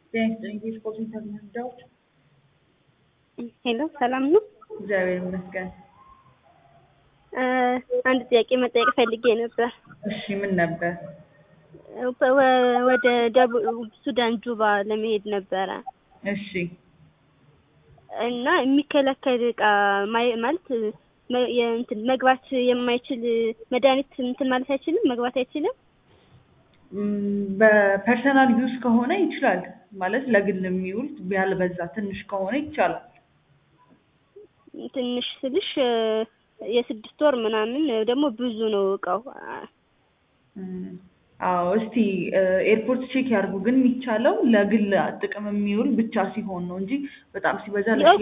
ጤና ይስጥልኝ የስፖርት ኢንተርኔት ጉዳዮች ሄሎ ሰላም ነው? እግዚአብሔር ይመስገን። አንድ ጥያቄ መጠየቅ ፈልጌ ነበር። እሺ ምን ነበር? ወ- ወደ ደቡብ ሱዳን ጁባ ለመሄድ ነበረ እሺ እና የሚከለከል እቃ ማይ- ማለት መ- የእንትን መግባት የማይችል መድኃኒት እንትን ማለት አይችልም መግባት አይችልም። ም፣ በፐርሰናል ዩዝ ከሆነ ይችላል ማለት ለግል የሚውል ያልበዛ ትንሽ ከሆነ ይቻላል። ትንሽ ስልሽ የስድስት ወር ምናምን ደግሞ ብዙ ነው እቃው። ም፣ አዎ እስቲ ኤርፖርት ቼክ ያድርጉ። ግን የሚቻለው ለግል ጥቅም የሚውል ብቻ ሲሆን ነው እንጂ በጣም ሲበዛ